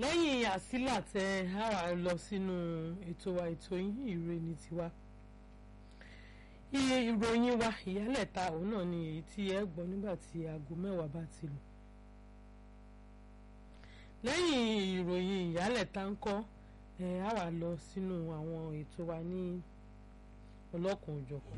lẹ́yìn àsílà tẹ a wà lọ sínú ètò wa ètò yín ìre ní tiwa iye ìròyìn wa ìyálẹ̀ta òun náà ni èyí tí ẹ gbọ́ nígbà tí aago mẹ́wàá bá ti lù lẹ́yìn ìròyìn ìyálẹ̀ta ń kọ́ ẹ a wà lọ sínú àwọn ètò wa ní ọlọ́kùn òjọ̀kan.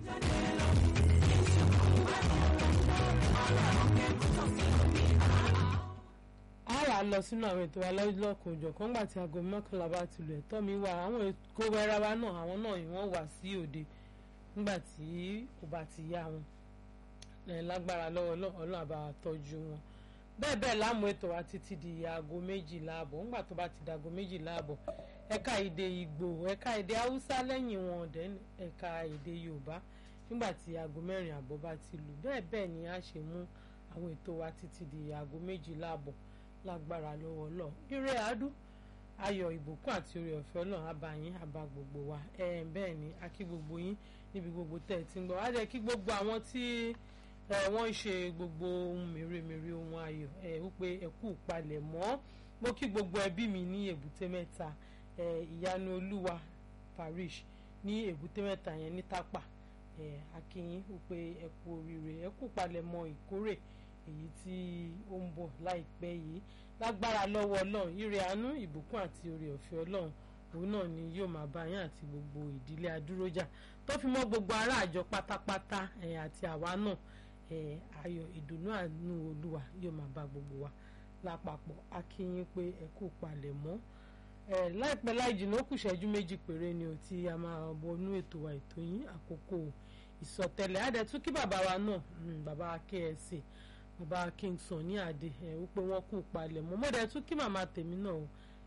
a wà lọ sínú àwọn ètò alọ́kùn òjọ̀kan nígbà tí aago mọ́kànlá bá ti lù ẹ̀tọ́ mi wà àwọn èkó wẹ́rẹ́ wa náà àwọn náà wọ́n wà sí òde nígbà tí kò bá ti yá wọn lágbára lọ́wọ́ ọlọ́run àbá tọ́jú wọn bẹ́ẹ̀ bẹ́ẹ̀ láàmú ètò wa títí di aago méjìlá àbọ̀ ńgbà tó bá ti di aago méjìlá àbọ̀ ẹ̀ka èdè ìgbò ẹ̀ka èdè haúsá lẹ́yìn wọn ọ̀dẹ́ ẹ̀ka èdè yorùbá nígbà tí aago mẹ́rin àbọ̀ bá ti lù bẹ́ẹ̀ bẹ́ẹ̀ ni a ṣe mú àwọn ètò wa títí di aago méjìlá àbọ̀ lágbára lọ́wọ́ lọ ire àádú ayọ̀ ìbùkún àti oore ọ̀fẹ́ ọlọ́run àbá yín àbá gbogbo wa ẹ̀ bẹ́ẹ̀ ni a kí gbogbo yín níbi gbogbo tẹ̀ ẹ̀ ti ń gbọ́ wá jẹ́ kí gbogbo àwọn tí wọ́n ń ṣe gbogbo ohun mèremère ohun ayọ̀ ẹ̀ wípé ẹ kú palẹ̀ mọ́ mo kí gbogbo ẹbí mi ní èbúté mẹ́ta ìyanu olúwa parish ní èbúté mẹ́ta yẹn ní tápà akínyín wípé ẹ kú oríire ẹ kú palẹ̀ mọ́ ìkórè èyí tí ó ń bọ̀ láìpẹ́ yìí lágbára lọ́wọ́ ọlọ́run ire àánú ìbùkún àti oore ọ̀fẹ́ ọlọ́run òun náà ni yóò máa bá yín àti gbogbo ìdílé adúrójà tó fi mọ́ gbogbo ará àjọ pátápátá àti àwa náà ayọ̀ ìdùnnú àánú olúwa yóò máa bá gbogbo wa lápapọ̀ a kí yín pé ẹ kú palẹ̀ mọ́ láìpẹ́ láì jìnnà ó kù ṣẹ́jú méjì péré ni ò tí a máa wọnú ètò wa ètò yín àkókò ìsọtẹ́lẹ̀ àdẹ̀tún kí bàbá wa náà bàbá KSA bàbá Kingston ní àdé ẹ wípé wọ́n kú palẹ̀ mọ́ mọdẹ tún kí màmá tèmi náà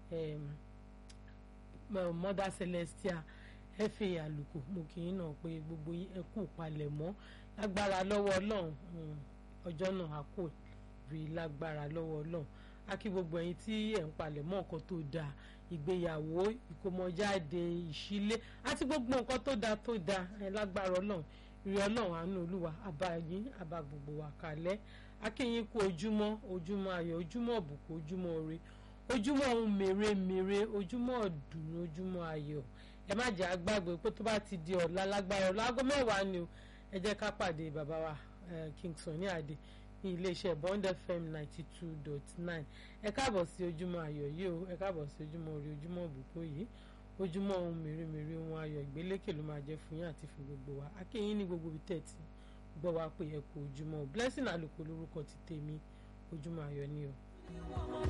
mọdà Celestia ẹ fi àlùkò mo kì í náà pé gbogbo ẹ kú palẹ̀ mọ́ lágbára lọ́wọ́ Ọlọ́run ọjọ́ náà a kò rí lágbára lọ́wọ́ Ọlọ́run a kí gbogbo ẹ̀yin tí ẹ ń palẹ̀ mọ́ nǹkan tó dáa ìgbéyàwó ìkómọjáde ìṣílé àti gbogbo nǹkan tó dáa tó dáa ẹ lágbára Ọlọ́run ìrẹ Ọlọ́run àánú Olúwa àbáyín àbá gbogbo wa kalẹ̀ akínyìn kú ojúmọ́ ojúmọ́ ayọ̀ ojúmọ́ ọ̀bùkún ojúmọ́ ire ojúmọ́ ohun mèremère ojúmọ́ ọ̀dùnnú ojúmọ́ ayọ̀ ẹ má jẹ́ àgbàgbé pé tó bá ti di ọ̀la lágbára ọ̀la aago mẹ́wàá ni o ẹ jẹ́ ká pàdé bàbá wa Kingston ní àdé ní iléeṣẹ́ Bond FM ninety two dot nine ẹ káàbọ̀ sí ojúmọ́ ayọ̀ yìí o ẹ káàbọ̀ sí ojúmọ́ ire ojúmọ́ ọ̀bùkún yìí ojúmọ́ ohun mèremère ohun ayọ̀ ìgbélékè ló máa jẹ́ fún yín àti fún gbogbo wa akínyìn ní gbogbo ibi tẹ̀tì gbọ́ wa pé ẹ kú ojúmọ́ blessing àlùkò lórúkọ ti tèmi ojúmọ́ ayọ̀ ni o.